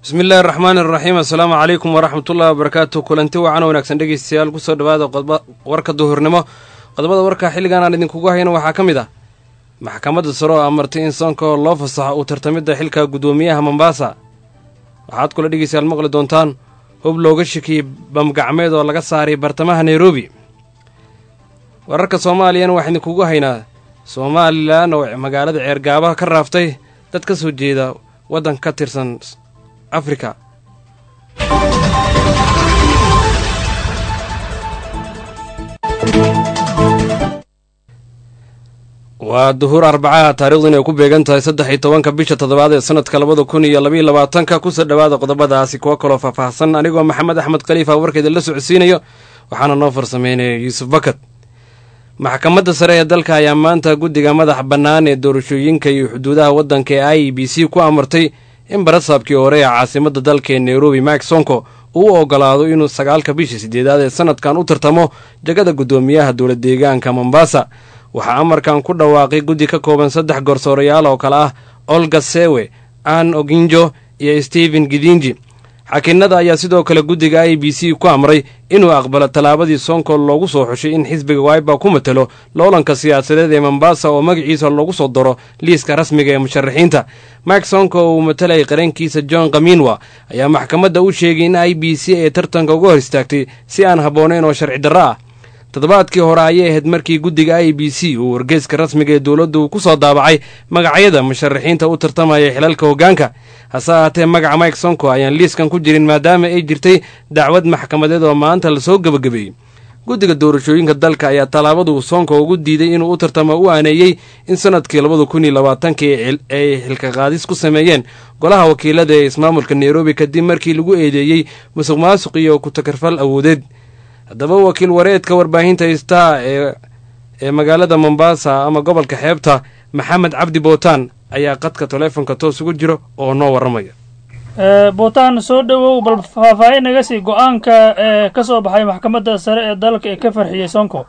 bismi illaahi araxmaani araxiim assalaamu calaykum waraxmatullahi wabarakaatu kulanti wacan wanaagsan dhegeystayaal kusoo dhawaada warka duhurnimo qodobada warka xilligan aan idinkugu hayno waxaa ka mid ah maxkamadda sare oo amartay in soonka loo fasaxo uu tartamidda xilka guddoomiyaha mombaasa waxaad kula dhegeystayaal maqli doontaan hub looga shakiyey bamgacmeed oo laga saaray bartamaha nairobi wararka soomaaliyana waxaa idinkugu haynaa somalilan oo magaalada ceergaabaha ka raaftay dad ka soo jeeda waddan ka tirsan afrika waa duhur arbacaha taarikhdu inay ku beegan tahay saddex iyo tobanka bisha toddobaad ee sanadka labada kun iyo labaiyo labaatanka kusoo dhowaada qodobadaasi kuwo kaloo faahfaahsan anigoo maxamed axmed khaliifa warkeeda la socodsiinayo waxaana noo farsameynaya yuusuf bakad maxkamadda sare ee dalka ayaa maanta guddiga madax bannaan ee doorashooyinka iyo xuduudaha waddanka ee i e b c ku amartay in barasaabkii hore ee caasimadda dalka ee nairobi mike sonko uu u ogolaado inuu sagaalka bisha siddeedaad ee sanadkan u tartamo jagada guddoomiyaha dowla deegaanka mombasa waxaa amarkan ku dhawaaqay guddi ka kooban saddex gorsoorayaal oo kale ah olga sewe ann oginjo iyo stephen gidinji xakinnada ayaa sidoo kale guddiga i b c ku amray inuu aqbalo tallaabadii sonko loogu soo xushay in xisbiga waiba ku matalo loolanka siyaasadeed ee mombasa oo magaciisa loogu soo daro liiska rasmiga ee musharaxiinta mike sonko oo uu matalayay qarankiisa john kaminwa ayaa maxkamadda u sheegay in i b c ay tartanka uga hor istaagtay si aan habboonayn oo sharci darro ah toddobaadkii hore ayay ahayd markii guddiga i b c uu wargeyska rasmiga ee dowladdu uu ku soo daabacay magacyada musharaxiinta u tartamaya xilalka hoggaanka hase ahaatee magaca mike sonko ayaan liiskan ku jirin maadaama ay jirtay dacwad maxkamadeed oo maanta lasoo gebagabeeyey guddiga doorashooyinka dalka ayaa tallaabadu sonko ugu diiday inuu u tartamo u aaneeyey in sanadkii labada kun iyo labaatankii ay xilka qaadis ku sameeyeen golaha wakiilada ee ismaamulka nairobi kadib markii lagu eedeeyey musuq maasuq iyo ku-takarfal awoodeed haddaba wakiil wareedka warbaahinta star ee ee magaalada mombasa ama gobolka xeebta maxamed cabdi bootaan ayaa qadka taleefonka toos ugu jiro oo noo warramaya bootaan soo dhowow bal faahfaahin naga sii go-aanka ee ka soo baxay maxkamadda sare ee dalka ee ka farxiyey sonko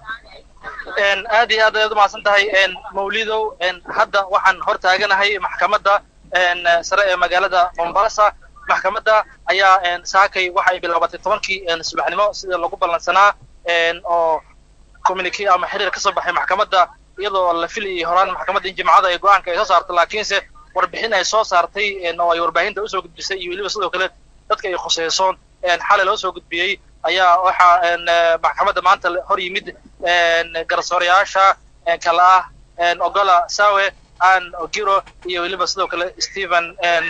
aad iyo aad ayaad umahadsan tahay mawlidow hadda waxaan hor taaganahay maxkamadda sare ee magaalada mombasa maxkamadda ayaa saakay waxa ay bilaabatay tobankii subaxnimo sida lagu ballansanaa oo communiki ama xiriir ka soo baxay maxkamadda iyadoo la filayay horaan maxkamadda in jimcada ay go-aanka ay soo saartay laakiinse warbixin ay soo saartay oo ay warbaahinta usoo gudbisay iyo weliba sidoo kale dadka ay khuseysoon xalay loo soo gudbiyey ayaa waxaa maxkamadda maanta hor yimid garsoorayaasha kala ah ogola sawe an ogiro iyo weliba sidoo kale stephen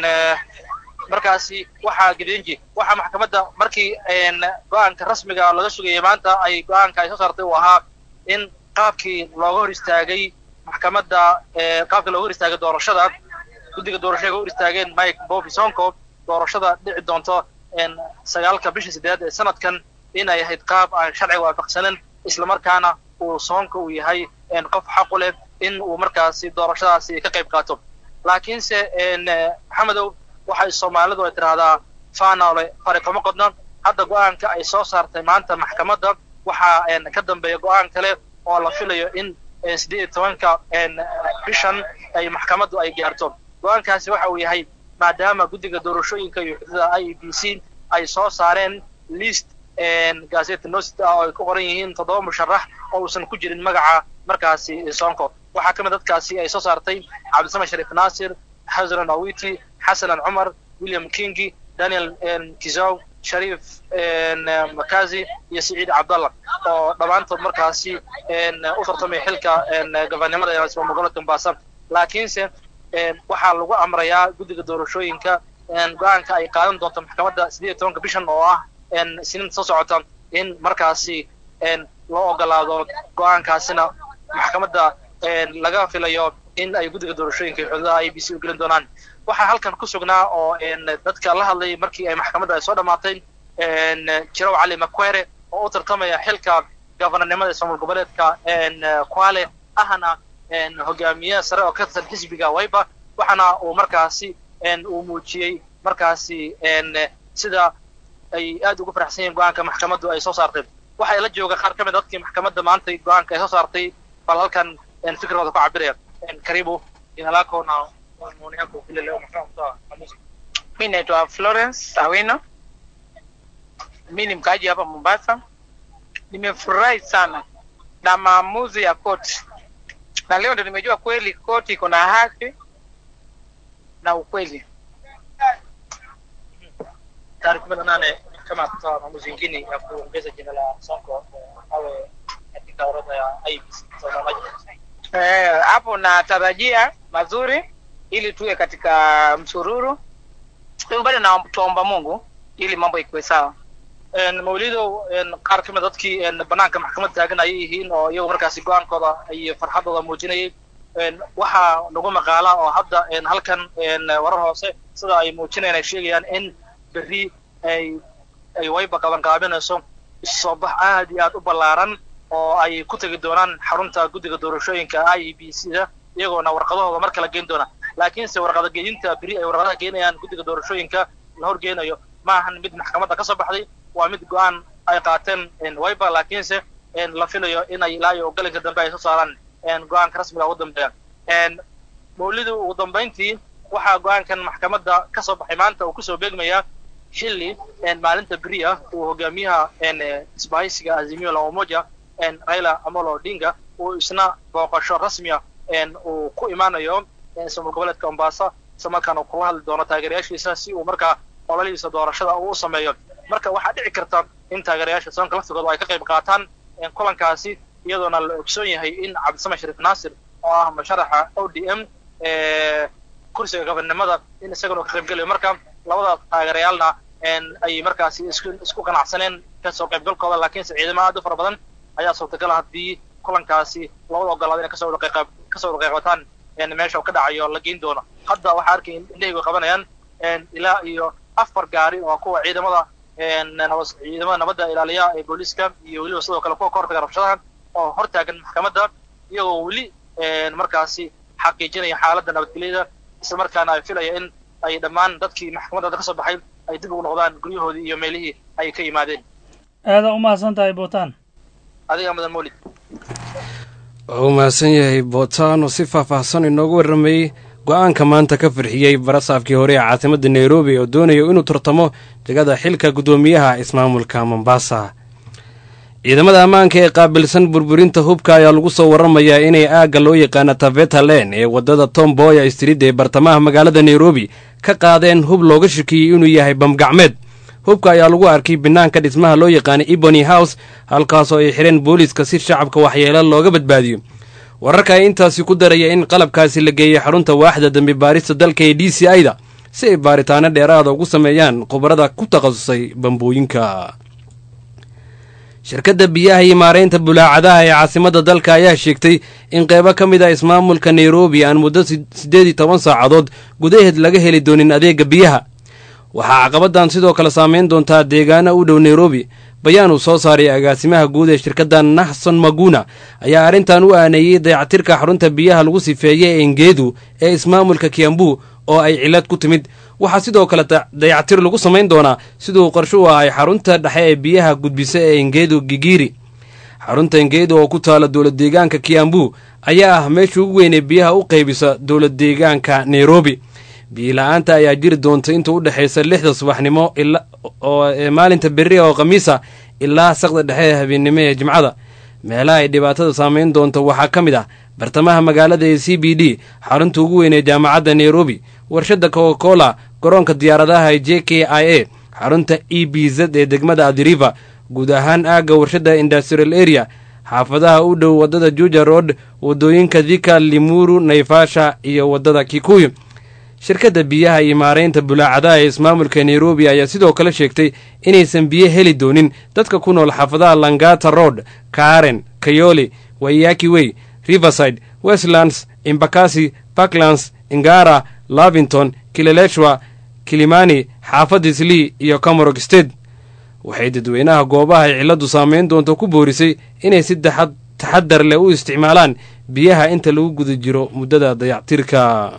markaasi waxaa gidenji waxaa maxkamadda markii go-aanka rasmiga laga sugayay maanta ay go-aanka ay soo saartay uu ahaa in qaabkii looga hor istaagay maxkamadda qaabkii looga hor istaagay doorashada guddiga doorashada ka hor istaageen mike bobi sonko doorashada dhici doonto sagaalka bisha siddeedaad ee sanadkan inay ahayd qaab aan sharciga waafaqsanin islamarkaana uu soonka uu yahay qof xaqu leh in uu markaasi doorashadaasi ka qayb qaato laakiinse maxamedow waxay soomaalidu ay tidhaahdaa fanole fari kama qodno hadda go-aanka ay soo saartay maanta maxkamadda waxaa ka dambeeya go-aan kale oo la filayo in siddeed iyo tobanka bishan ay maxkamaddu ay gaarto go-aankaasi waxa uu yahay maadaama guddiga doorashooyinka iyo xuduuda i e b c ay soo saareen list gazeta nosit ah oo ay ku qoran yihiin toddoba musharax oo uusan ku jirin magaca markaasi sonko waxaa ka mid dadkaasi ay soo saartay cabdisame shariif naasir xasanan awiti xasanan cumar william kingi daniel kizow shariif makazi iyo siciid cabdallah oo dhammaantood markaasi u tartamay xilka gobernimada ee magaalada mombasa laakiinse waxaa lagu amrayaa guddiga doorashooyinka go-aanka ay qaadan doonto maxkamadda siddeed iyo tobanka bishan oo ah siniinta soo socota in markaasi loo ogolaado go-aankaasina maxkamadda laga filayo in ay guddiga doorashooyinka iyo xuduudaha i b c u gelin doonaan waxaa halkan ku sugnaa oo dadka la hadlay markii ay maxkamadda ay soo dhammaatay jirow cali makwere oo u tartamaya xilka gobornimada ismaamul goboleedka kwale ahna hogaamiye sare oo ka tirsan xisbiga waiba waxaana uu markaasi uu muujiyey markaasi sida ay aad ugu faraxsan yihiin go-aanka maxkamaddu ay soo saartay waxaa la jooga qaar ka mid dadkii maxkamadda maanta go-aanka ay soo saartay bal halkan fikradooda ku cabiraya karibu inalakona Mi naitwa Florence Awino, mi ni mkaaji hapa Mombasa. Nimefurahi sana na maamuzi ya koti, na leo ndo nimejua kweli koti iko na haki na ukweli. tarehe kumi na nane kama kutoa maamuzi mengine ya kuongeza jina la Sonko eh, awe katika orodha ya IEBC za uandaaji. Eh, hapo natarajia mazuri ili tuwe katika msururu. Kwa hivyo bado na tuomba Mungu ili mambo ikuwe sawa. Een, mawlido een, qaar ka mid a dadkii een, banaanka maxkamad taagan ayay yihiin oo iyagu markaasi go-aankooda iyo farxadooda muujinayay Een, waxaa nagu maqaala oo hadda een, halkan een, warar hoose sida ay muujinayaan ay sheegayaan in berri ay ay wayba qaban qaabinayso soo bax aad iyo aad u ballaaran oo ay ku tegi doonaan xarunta guddiga doorashooyinka i e b c da iyagoona warqadahooda mar kala geyn doona laakiinse warqada geeyinta beri ay warqadaha geenayaan guddiga doorashooyinka la horgeynayo ma ahan mid maxkamadda ka soo baxday waa mid go-aan ay qaateen wayba laakiinse la filayo inay ilaa iyo galinka dambe ay soo saaraan go-aanka rasmiga ugu dambeeya mawlidu ugu dambayntii waxaa go-aankan maxkamadda ka soo baxay maanta uu kusoo beegmayaa xilli maalinta beri ah uu hogaamiyaha isbahaysiga azimio la umoja raila amolo odinga uu isna booqasho rasmiya uu ku imaanayo ismaamul goboleedka mombasa isla markaana uu kula hadli doono taageerayaashiisa si uu markaa ololihiisa doorashada uu u sameeyo marka waxaa dhici karta in taageerayaasha soonka laftigooda ay ka qayb qaataan kulankaasi iyadoona la ogsoon yahay in cabdisame shariif naasir oo ah musharaxa o d m kursiga gobonnimada in isagana ka qaybgelayo marka labada taageerayaalna ay markaasi isku isku qanacsaneen kasoo qaybgalkooda laakiinse ciidamo aad u fara badan ayaa suurtagala haddii kulankaasi labada ogolaada inay kasoo wada kasoo wada qayqataan meesha uu ka dhacayo la geyn doono hadda waxaa arkay indhahaygu qabanayaan ilaa iyo afar gaari oo kuwa ciidamada ciidamada nabadda ilaaliya ee booliiska iyo weliba sidoo kale kuwa ka hortaga rabshadaha oo hortaagan maxkamadda iyagoo weli markaasi xaqiijinaya xaaladda nabadgelyada isla markaana ay filaya in ay dhammaan dadkii maxkamadda ka soo baxay ay dib ugu noqdaan guryahoodii iyo meelihii ay ka yimaadeen aada u mahadsan tahay buutaan adiga mudan mawlid waa u mahadsan yahay bootaan oo si faahfaahsan inoogu warramayey go-aanka maanta ka farxiyey barasaafkii hore ee caasimadda nairobi oo doonayo inuu tartamo jegada xilka guddoomiyaha ismaamulka mombasa ciidamada ammaanka ee qaabilsan burburinta hubka ayaa lagu soo warramayaa inay aagga loo yaqaana taveta len ee waddada tomboya street ee bartamaha magaalada nairobi ka qaadeen hub looga shakiyey inuu yahay bamgacmeed hubka ayaa lagu arkay banaanka dhismaha loo yaqaana ebony house halkaasoo ay xidheen booliiska si shacabka waxyeelo looga badbaadiyo wararka ay intaasi ku daraya in qalabkaasi la geeyey xarunta waaxda dambi baarista dalka ee d c i da si ay baaritaano dheeraada ugu sameeyaan khubarada ku takhasusay bambooyinka shirkadda biyaha iyo maaraynta bulaacadaha ee caasimadda dalka ayaa sheegtay in qeybo ka mid ah ismaamulka nairobi aan muddo siddeed iyo toban saacadood gudaheed laga heli doonin adeega biyaha waxaa caqabaddan sidoo kale saameyn doontaa deegaana u dhow nairobi bayaan uu soo saaray agaasimaha guud ee shirkadda naxson maguna ayaa arrintan u aaneeyey dayactirka xarunta biyaha lagu sifeeyey ee engeedu ee ismaamulka kiambu oo ay cillad ku timid waxaa sidoo kale dayactir lagu samayn doonaa siduu qorsho u ahay xarunta dhexe ee biyaha gudbisa ee engeedu gigiri xarunta engeedu oo ku taala dowlad deegaanka kiambu ayaa ah meesha ugu weyn ee biyaha u qaybisa dowlad deegaanka nairobi biila-aanta ayaa jiri doonta inta u dhexaysa lixda subaxnimo oo maalinta berri oo khamiisa ilaa saqda dhexe ee habeennimo ee jimcada meelaha ay dhibaatada saameyn doonto waxaa ka mid ah bartamaha magaalada ee c b d xarunta ugu weyn ee jaamacadda nairobi warshadda coca cola garoonka diyaaradaha ee j k i a xarunta e b z ee degmada adiriva guud ahaan aagga warshadda industrial area xaafadaha u dhow waddada juja road waddooyinka thika limuru naivasha iyo waddada kikuyu shirkadda biyaha iyo maaraynta bulaacadaha ee ismaamulka nairobi ayaa sidoo kale sheegtay inaysan biyo heli doonin dadka ku nool xaafadaha langata road karen kayoli wayaki wey riverside westlands imbakasi parklands ingara lavington kileleshwa kilimani xaafadda islii iyo comorog state waxay dadweynaha goobaha ay cilladdu saameyn doonto ku boorisay inay si taxadar leh u isticmaalaan biyaha inta lagu guda jiro muddada dayactirka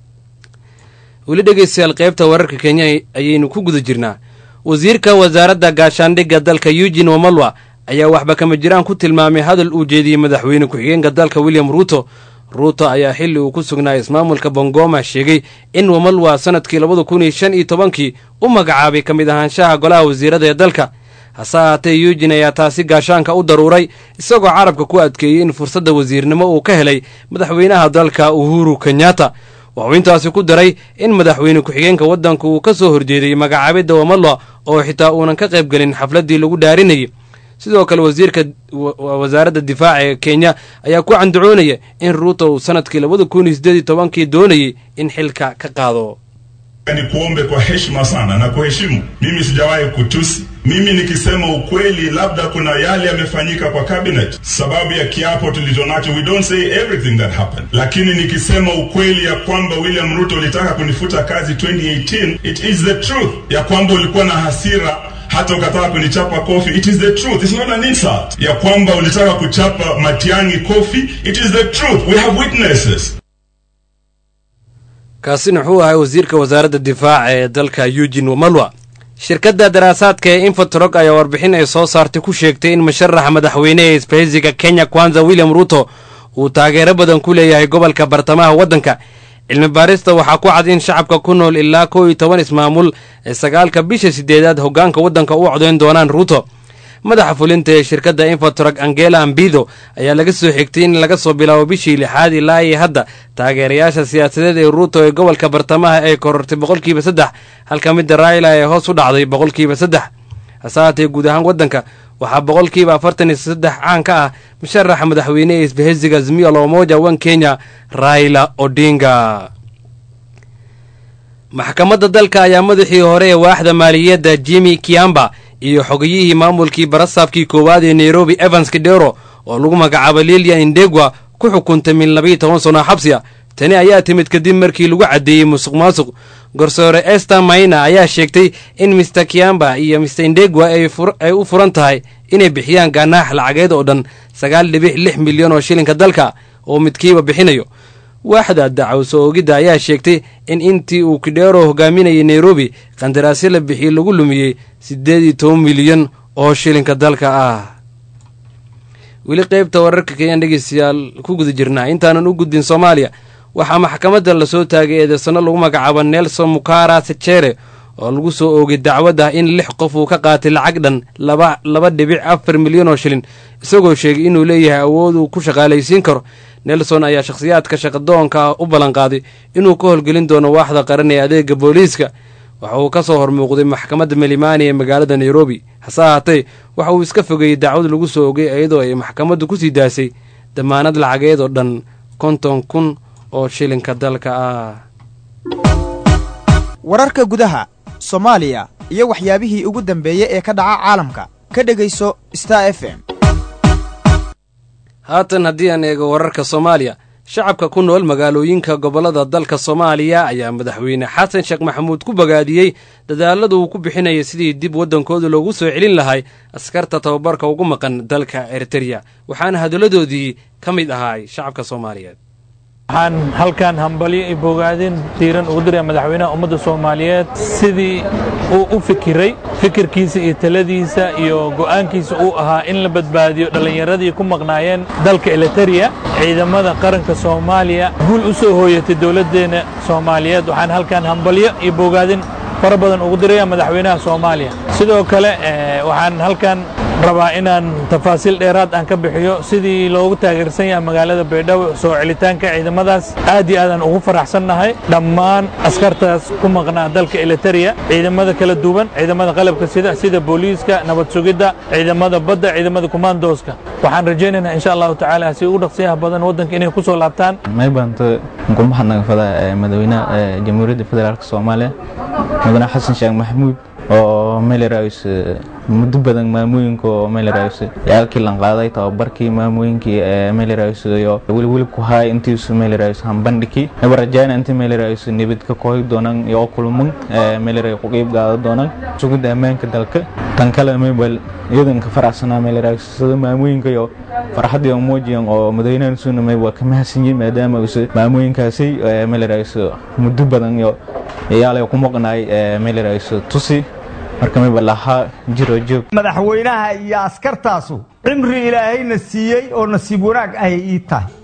weli dhegeystayaal qaybta wararka kenya ayaynu ku guda jirnaa wasiirka wasaaradda gaashaandhigga dalka eugin wamalwa ayaa waxba kama jiraan ku tilmaamay hadal uu jeediyey madaxweyne ku-xigeenka dalka william ruuto ruuto ayaa xilli uu ku sugnaa ismaamulka bongoma sheegay in wamalwa sannadkii labada kun iyo shan iyo tobankii u magacaabay ka mid ahaanshaha golaha wasiirada ee dalka hase ahaatee yuujin ayaa taasi gaashaanka u daruuray isagoo carabka ku adkeeyey in fursadda wasiirnimo uu ka helay madaxweynaha dalka uhuru kenyatta wuxuu intaasi ku daray in madaxweyne ku-xigeenka waddanka uu ka soo horjeeday magacaabidda wamalwa oo xitaa uunan ka qayb gelin xafladdii lagu dhaarinayay sidoo kale wasiirka wasaaradda difaaca ee kenya ayaa ku candacoonaya in ruuto uu sannadkii labada kun iyo siddeed iyo tobankii doonayay in xilka ka qaado ni kuombe kwa heshima sana na kuheshimu. Mimi sijawahi kutusi. Mimi nikisema ukweli, labda kuna yale yamefanyika kwa cabinet sababu ya kiapo tulichonacho. We don't say everything that happened, lakini nikisema ukweli ya kwamba William Ruto ulitaka kunifuta kazi 2018, it is the truth. Ya kwamba ulikuwa na hasira hata ukataka kunichapa kofi, it is the truth. It's not an insult. Ya kwamba ulitaka kuchapa Matiang'i kofi, it is the truth. We have witnesses. kaasina wuxuu ahay wasiirka wasaaradda difaaca ee dalka eugin wamalwa shirkadda daraasaadka ee infotrog ayaa warbixin ay soo saartay ku sheegtay in musharaxa madaxweyne ee isbahaysiga kenya kwanza william ruto uu taageero badan ku leeyahay gobolka bartamaha waddanka cilmi baarista waxaa ku cad in shacabka ku nool ilaa kow iyo toban ismaamul ee sagaalka bisha sideedaad hoggaanka waddanka u codayn doonaan ruto madaxa fulinta ee shirkadda infotrog angela ambido ayaa laga soo xigtay in laga soo bilaabo bishii lixaad ilaa iyo hadda taageerayaasha siyaasadeed ee ruuto ee gobolka bartamaha ay korortay boqolkiiba saddex halka midda raila ee hoos u dhacday boqolkiiba saddex hase haatee guud ahaan waddanka waxaa boqolkiiba afartan iyo saddex caan ka ah musharaxa madaxweyne ee isbahaysiga azmiya lomoja wan kenya raila odinga maxkamadda dalka ayaa madaxii hore ee waaxda maaliyadda jimi kiamba iyo xogiyihii maamulkii barasaabkii koowaad ee nairobi evans kidero oo lagu magacaabo lilian indegwa ku xukuntay min labayo toban sano xabsi a tani ayaa timid kadib markii lagu caddeeyey musuq maasuq garsoore ester mayna ayaa sheegtay in mister kiamba iyo mister indegwa ay u furan tahay inay bixiyaan ganaax lacageed oo dhan sagaal dhibic lix milyan oo shilinka dalka oo midkiiba bixinayo waaxda dacwso oogidda ayaa sheegtay in intii uu kidheero hogaaminayay nairobi qandaraasyo la bixiyey lagu lumiyey siddeed iyo toban milyan oo shilinka dalka ah weli qaybta wararka keyaan dhegeystayaal ku guda jirnaa intaanan u gudbin soomaaliya waxaa maxkamadda lasoo taagay eedeysano lagu magacaabo nelson mukara sechere oo lagu soo oogay dacwad ah in lix qof uu ka qaatay lacag dhan laba laba dhibic afar milyan oo shilin isagoo sheegay inuu leeyahay awood uu ku shaqaalaysiin karo nelson ayaa shakhsiyaadka shaqadoonka ah u ballanqaaday inuu ka howlgelin doono waaxda qaran ee adeega booliiska waxa uu ka soo hormuuqday maxkamadda melimaani ee magaalada nairobi hase ahaatee waxa uu iska fogeeyey dacwad lagu soo ogay iyadoo ay maxkamaddu ku sii daasay damaanad lacageed oo dhan konton kun oo shilinka dalka ah wararka gudaha soomaaliya iyo waxyaabihii ugu dambeeyey ee ka dhaca caalamka ka dhegayso star f m haatan haddii aan eego wararka soomaaliya shacabka ku nool magaalooyinka gobollada dalka soomaaliya ayaa madaxweyne xasan sheekh maxamuud ku bogaadiyey dadaalada uu ku bixinaya sidii dib waddankooda loogu soo celin lahay askarta tababarka ugu maqan dalka eritereya waxaana hadalladoodii ka mid ahaay shacabka soomaaliyeed waxaan halkan hambalyo iyo bogaadin diiran ugu diraya madaxweynaha ummadda soomaaliyeed sidii uu u fikiray fikirkiisa iyo taladiisa iyo go'aankiisa uu ahaa in la badbaadiyo dhallinyaradii ku maqnaayeen dalka elitereya ciidamada qaranka soomaaliya guul u soo hooyatay dowladdeenna soomaaliyeed waxaan halkan hambalyo iyo bogaadin fara badan ugu diraya madaxweynaha soomaaliya sidoo kale waxaan halkan rabaa inaan tafaasiil dheeraad aan ka bixiyo sidii loogu taageersan yahay magaalada baydhabo soo celitaanka ciidamadaas aad iyo aadaan ugu faraxsannahay dhammaan askartaas ku maqnaa dalka elitereya ciidamada kala duwan ciidamada qalabka sida sida booliiska nabad sugidda ciidamada badda ciidamada kumaandooska waxaan rajaynaynaa insha allahu tacaala si ugu dhaqsiyaha badan waddanka inay ku soo laabtaan maybaanto gurmaha nagafada madaxweynaha jamhuuriyadda federaalk soomaaliya mudane xasan sheekh maxamuud oo meelerays muddo badan maamooyinka oo meelerays yaalkii lan qaaday tababarkii maamooyinkii meelerays iyo welwelib ku haay intiisu meelerays hambandhiki naba rajayna intii meelerays nibad ka kooyi doonaan iyo kulman meeleray ku qiib qaada doonaan sugidda ammaanka dalka tan kale maybal iyadan ka faraxsanaa meelerays sida maamooyinka iyo farxadii muujiyan oo madaxweynahan suuna mayb waa ka mahadsanyihin maadaama use maamooyinkaasi meelerays muddo badan iyo yaalay ku maqnaay meelerays tusi marka mayba lahaa jiro joog madaxweynaha iyo askartaasu cimri ilaahayna siiyey oo nasiib wanaag ahay ii tahay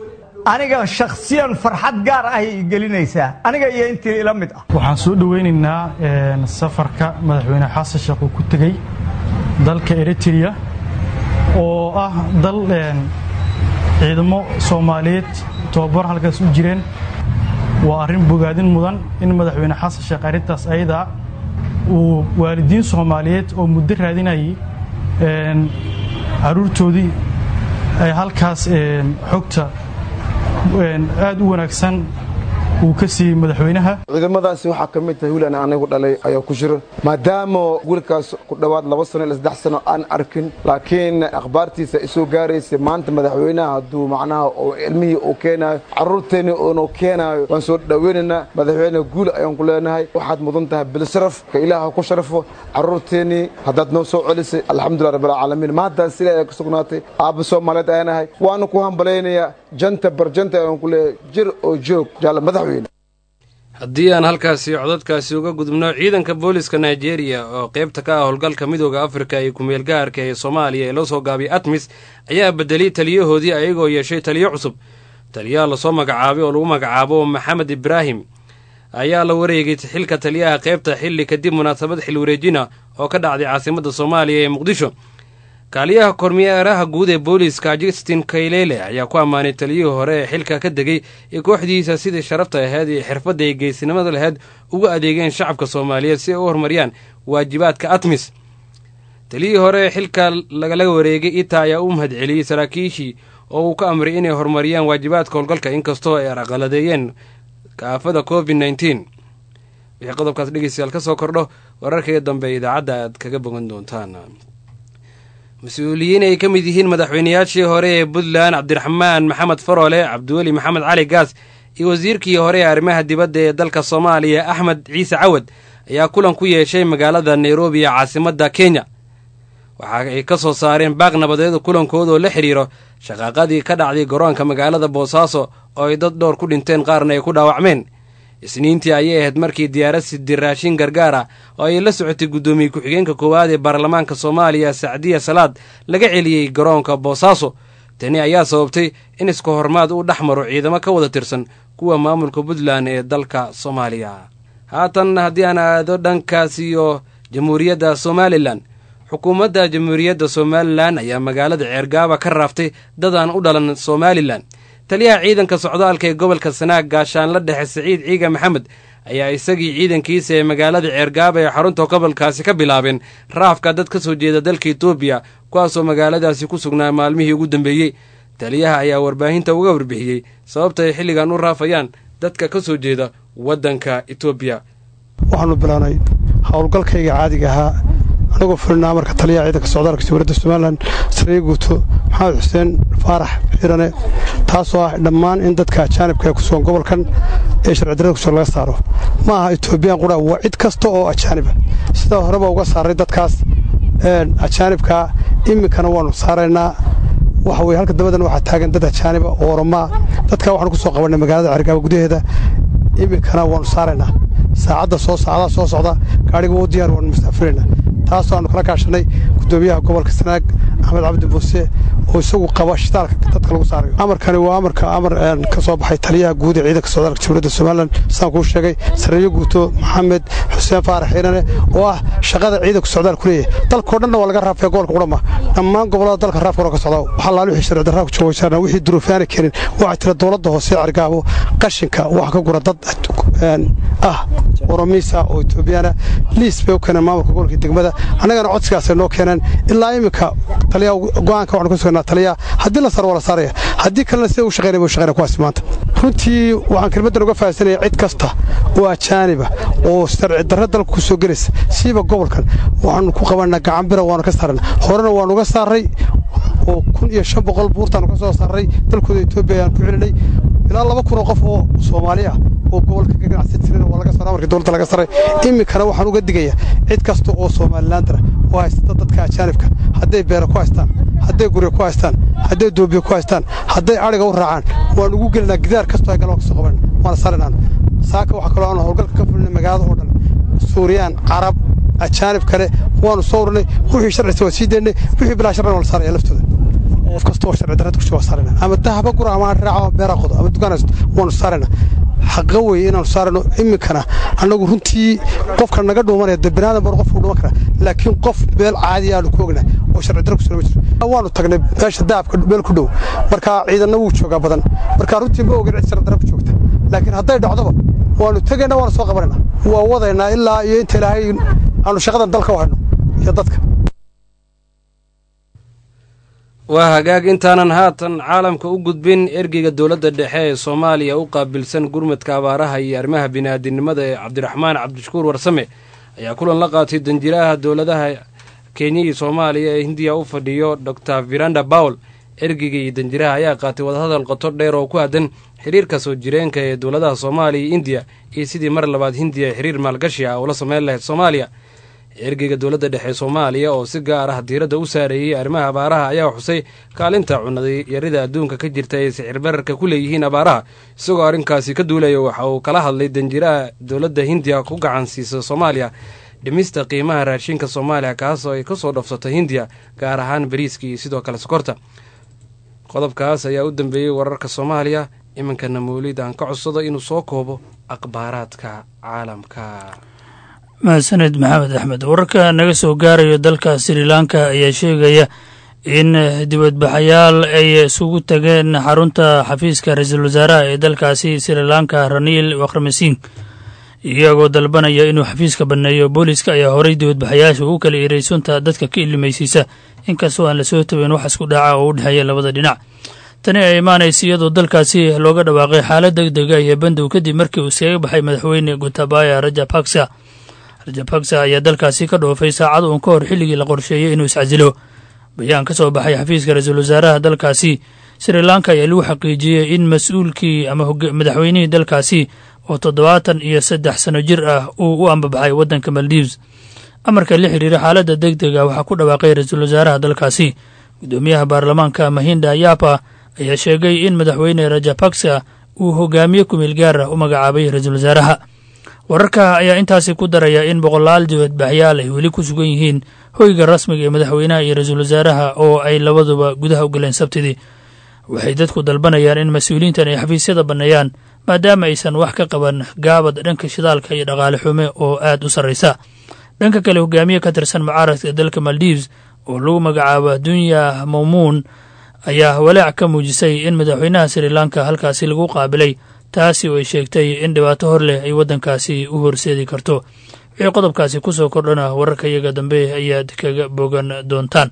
aniga shakhsiyan farxad gaar ah ay gelinaysaa aniga iyo intii ila mid ah waxaan soo dhoweynaynaa safarka madaxweyne xasan sheekh uu ku tegey dalka eritrea oo ah dal ciidamo soomaaliyeed tobabar halkaas u jireen waa arrin bogaadin mudan in madaxweyne xasan sheekh arrintaas ayadaa uu waalidiin soomaaliyeed oo muddo raadinayay carruurtoodii ay halkaas xogta aad u wanaagsan uu ka siiyey madaxweynaha ciidamadaasi waxaa ka mid tahay wiil aan anigu dhalay ayaa ku jiro maadaama wiilkaas ku dhowaad laba sano ila saddex sano aan arkin laakiin akhbaartiisa isoo gaaraysa maanta madaxweynaha hadduu macnaha oo ilmihii uu keenaayo carruurteenni uunu keenaayo waan soo dhoweynaynaa madaxweyne guul ayaan ku leenahay waxaad mudan tahay bilsharaf ka ilaaha ku sharafo carruurteennii haddaad noo soo celisay alxamdulilah rabbilcaalamiin maantaas sila ayaa ka sugnaatay aabba soomaaliyeed ayanahay waana ku hambalaynayaa janta barjanta ayaan ku leeyahay jir oo joog jaalla madaxweyne haddii aan halkaasi codadkaasi uga gudubno ciidanka booliska nigeria oo qaybta ka ah howlgalka midooda afrika iyo kumeel gaarka ee soomaaliya ee loo soo gaabiyay atmis ayaa bedelay taliyahoodii ayagoo yeeshay taliyo cusub taliyaha lasoo magacaabay oo lagu magacaabo maxamed ibraahim ayaa la wareegay xilka taliyaha qaybta xilli kadib munaasabad xil wareejina oo ka dhacday caasimadda soomaaliya ee muqdisho kaaliyaha kormeeraha guud ee booliiska justin kaylele ayaa ku ammaanay taliyihii hore ee xilka ka degay ee kooxdiisa sidii sharafta ahayd iyo xirfadda ay geesinimada lahayd uga adeegeen shacabka soomaaliyeed si ay u horumariyaan waajibaadka atmis taliyihii hore ee xilka lagala wareegay ita ayaa u mahad celiyey saraakiishii oo uu ka amray inay horumariyaan waajibaadka howlgalka inkastoo ay araqaladeeyeen kaafada covid nneteen wixii qodobkaas dhegeystayaal ka soo kordho wararkaiga dambe idaacadda aad kaga bogan doontaan mas-uuliyiin ay ka mid yihiin madaxweynayaashii hore ee puntland cabdiraxmaan maxamed faroole cabdiweli maxamed cali gaas iyo wasiirkii hore ee arrimaha dibadda ee dalka soomaaliya axmed ciise cawad ayaa kulan ku yeeshay magaalada nairobi ee caasimadda kenya waxa ay ka soo saareen baaq nabadeed kulankooda oo la xidhiiro shaqaaqadii ka dhacday garoonka magaalada boosaaso oo ay dad dhowr ku dhinteen qaarna ay ku dhaawacmeen isniintii ayay ahayd markii diyaarad sidi raashin gargaar ah oo ay la socotay guddoomiye ku-xigeenka koowaad ee baarlamaanka soomaaliya sacdiya salaad laga celiyey garoonka boosaaso tani ayaa sababtay in isku hormaad uu dhex maro ciidamo ka wada tirsan kuwa maamulka puntland ee dalka soomaaliya haatan haddii aan aado dhankaas iyo jamhuuriyadda somalilan xukuumadda jamhuuriyadda somalilan ayaa magaalada ceergaaba ka raaftay dad aan u dhalan somalilan taliyaha ciidanka socdaalka ee gobolka sanaag gaashaanla dhexe siciid ciiga maxamed ayaa isagii ciidankiisa ee magaalada ceergaaba ee xarunta gobolkaasi ka bilaabeen raafka dad ka soo jeeda dalka etoobiya kuwaasoo magaaladaasi ku sugnaa maalmihii ugu dambeeyey taliyaha ayaa warbaahinta uga warbixiyey sababta ay xilligan u raafayaan dadka ka soo jeeda waddanka etoobiya waxaanu bilaanay howlgalkayga caadiga ahaa anagoo fulinaa marka taliyaha ciidanka socdaalka jamhuuriyadda somalilan sariya guuto maxamed xuseen faarax xirane taasoo ah dhammaan in dadka ajaanibka ee ku sugan gobolkan ee sharcidarrada kusugan laga saaro ma aha etoobiyaan qura waa cid kasta oo ajaaniba sidaa horeba uga saaray dadkaas ajaanibka iminkana waannu saaraynaa waxa weye halka dabadan waxaa taagan dad ajaaniba oo oromaa dadkaa waxaanu ku soo qabannay magaalada cergaaba gudaheeda iminkana waannu saaraynaa saacadda soo saacadaha soo socda gaadhiga wuu diyaar waannu mustafirayna taasoo aanu kala kaashanay gudoomiyaha gobolka sanaag axmed cabdi muuse oo isagu qaba shitaalka dadka lagu saarayo amarkani waa amarka amar ka soo baxay taliyaha guud ee ciidanka socdaalka jamhuuriyadda somalilan sidaan kuu sheegay sareeyo guuto maxamed xuseen faarax xiirane oo ah shaqada ciidanka socdaal ku leeyahay dalkao dhanna waa laga raafaya gobolka qudhama dhammaan gobollada dalka raafka hore ka socda waxaa laal wixii sharci darraa ku joogaysaan wixii duruufaana keenin waxaa jira dowladda hoose cergaabo qashinka waxa ka gura dad ah oromiisa oo etoobiyaana liis bay u keeneen maamulka gobolka degmada annagana codsigaasay noo keeneen ilaa iminka taliya go'aanka waxanu ka sugnaa taliya haddii la saaro waa la saaraya haddii kalena sida u shaqaynaya buu shaqaynaya kuwaasi maanta runtii waxaan kelmaddan uga fahamsanaya cid kasta oo ajaaniba oo sharci darra dalka ku soo gelaysa siiba gobolkan waxaanu ku qabanaa gacanbira waanu ka saarana horena waanu uga saaray oo kun iyo shan boqol buurtaanu ka soo saaray dalkooda etoobiya ayaan ku celinay ilaa laba kun oo qof oo soomaali ah oo gobolka ka ganacsan jirin waa laga saaray markii dowladda laga saaray iminkana waxaan uga digayaa cid kasta oo somalilandara oo haysata dadka ajaanibka hadday beera ku haystaan hadday gurya ku haystaan hadday doobiya ku haystaan hadday adhiga u raacaan waan ugu gelinaa gidaar kastoo ay galaan ka soo qaban waana saaraynaan saaka waxaa kaloo aanu howlgalka ka fulinay magaalada oo dhan suuriyaan carab ajaanib kale waanu soo urinay wixii sharcisa waa sii daynay wixii bilaa sharcina waa la saaraya laftooda qof kasta oo sharci darrada kusha waa saarayna ama dahaba gura ama raaco beera qodo ama dukaan haysto waanu saarayna xaqa weeye inaanu saarayno iminkana annagu runtii qofka naga dhuumanaya de binaadam bar qofku dhuman kara laakiin qof meel caadi aanu ku ognahay oo sharci darra kusoo ma jiro waanu tagnay meesha dahabka meel ku dhow marka ciidanna wuu joogaa badan marka runtii ma ogin cid sharci darra ku joogta laakiin hadday dhacdoba waanu tegayna waanu soo qabanayna waa wadaynaa ilaa iyo inta ilaahay aanu shaqadan dalka u hayno iyo dadka waa hagaag intaanan haatan caalamka u gudbin ergeyga dowladda dhexe ee soomaaliya u qaabilsan gurmadka abaaraha iyo arrimaha bini'aadinimada ee cabdiraxmaan cabdishakuur warsame ayaa kulan la qaatay danjiraha dowladaha kenya iyo soomaaliya ee hindiya u fadhiyo dor viranda bawl ergeyga iyo danjiraha ayaa qaatay wadahadal qoto dheer oo ku aadan xiriirka soo jireenka ee dowladaha soomaaliya iyo indiya iyo sidii mar labaad hindiya xiriir maalgashi ah ula sameyn lahayd soomaaliya ergeyga dowladda dhexe soomaaliya oo si gaar ah diiradda u saareeyey arrimaha abaaraha ayaa xusay kaalinta cunadayarida adduunka ka jirta ay sicir bararka ku leeyihiin abaaraha isagoo arrinkaasi ka duulaya waxa uu kala hadlay danjiraha dowladda hindiya ku gacan siisa soomaaliya dhimista qiimaha raashinka soomaaliya kaasoo ay kasoo dhofsato hindiya gaar ahaan bariiska iyo sidoo kale sokorta qodobkaas ayaa u dambeeyey wararka soomaaliya iminkana mawlid aan ka codsado inuu soo koobo akhbaaraadka caalamka mahadsaned maxamed axmed wararka naga soo gaarayo dalka sri lanka ayaa sheegaya in dibadbaxayaal ay isugu tageen xarunta xafiiska ra-iisul wasaaraha ee dalkaasi sri lanka raniil wakramasiin iyagoo dalbanaya inuu xafiiska banneeyo booliska ayaa horay dibadbaxayaasha u kala eray sunta dadka ka ilimaysiisa inkastoo aan lasoo tabin wax isku dhaca oo u dhexeeya labada dhinac tani ay imaanaysa iyadoo dalkaasi looga dhawaaqay xaalad deg dega iyo bandow kadib markii uu iskaga baxay madaxweyne gotabaya rajapaksa rajapaksa ayaa dalkaasi ka dhoofay saacad uun ka hor xilligii la qorsheeyey inuu iscasilo bayaan ka soo baxay xafiiska ra-iisul wasaaraha dalkaasi sri lanka ayaa lagu xaqiijiyey in mas-uulkii ama madaxweynihii dalkaasi oo toddobaatan iyo saddex sano jir ah uu u ambabaxay waddanka maldives amarka la xiriira xaaladda deg dega waxaa ku dhawaaqay ra-iisul wasaaraha dalkaasi guddoomiyaha baarlamaanka mahinda yapa ayaa sheegay in madaxweyne rajapaksa uu hogaamiye kumeel gaar ah u magacaabay ra-iisul wasaaraha wararka ayaa intaasi ku daraya in boqolaal dibadbaxyaal ay weli ku sugan yihiin hoyga rasmiga ee madaxweynaha iyo ra-iisul wasaaraha oo ay labaduba gudaha u galeen sabtidii waxay dadku dalbanayaan in mas-uuliyiintan ay xafiisyada banneeyaan maadaama aysan wax ka qaban gaabad dhanka shidaalka iyo dhaqaale xume oo aad u sarraysa dhanka kale hogaamiye ka tirsan mucaaradka dalka maldives oo lagu magacaabo dunya mamuun ayaa walaac ka muujisay in madaxweynaha sri lanka halkaasi lagu qaabilay taasi oo ay sheegtay in dhibaato hor leh ay waddankaasi u horseedi karto wixii qodobkaasi ku soo kordhana wararka iyaga dambe ayaad kaga bogan doontaan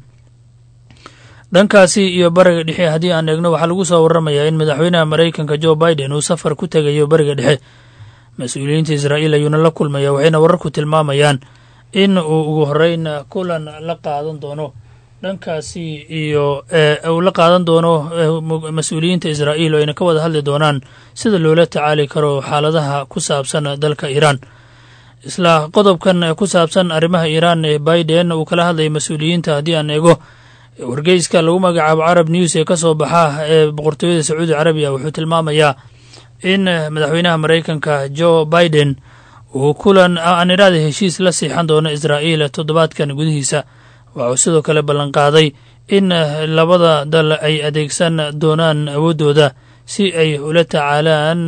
dhankaasi iyo bariga dhexe haddii aan eegno waxaa lagu soo warramayaa in madaxweynaha maraykanka jo biden uu safar ku tegayo bariga dhexe mas-uuliyiinta israa'iil ayuuna la kulmaya waxayna wararku tilmaamayaan in uu ugu horreyn kulan la qaadan doono dhankaasi iyo uu la qaadan doono mas-uuliyiinta israa'iil oo ayna ka wada hadli doonaan sida loola tacaali karo xaaladaha ku saabsan dalka iiraan isla qodobkan ku saabsan arrimaha iiraan ee biden uu kala hadlaya mas-uuliyiinta haddii aan eego wargeyska lagu magacaabo carab news ee ka soo baxa ee boqortooyada sacuudi carabiya wuxuu tilmaamayaa in madaxweynaha maraykanka jo biden uu kulan aan iraada heshiis la siixan doono israa'iil toddobaadkan gudihiisa waxuu sidoo kale ballanqaaday in labada dal ay adeegsan doonaan awooddooda si ay ula tacaalaan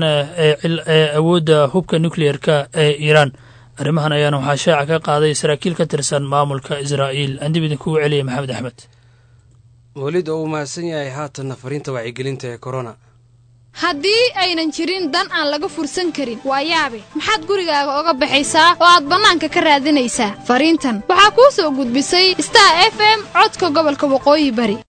awoodda hubka nukliyeerka ee iiraan arrimahan ayaana waxaa shaaca ka qaaday saraakiil ka tirsan maamulka israa'iil aan dib idinkugu celiyay maxamed axmed welid oo uu mahadsan yahay haatanna fariinta wacyigelinta ee korona haddii aynan jirin dan aan laga fursan karin waa yaabe maxaad gurigaaga oga baxaysaa oo aad bannaanka ka raadinaysaa fariintan waxaa kuu soo gudbisay star f m codka gobolka waqooyi bari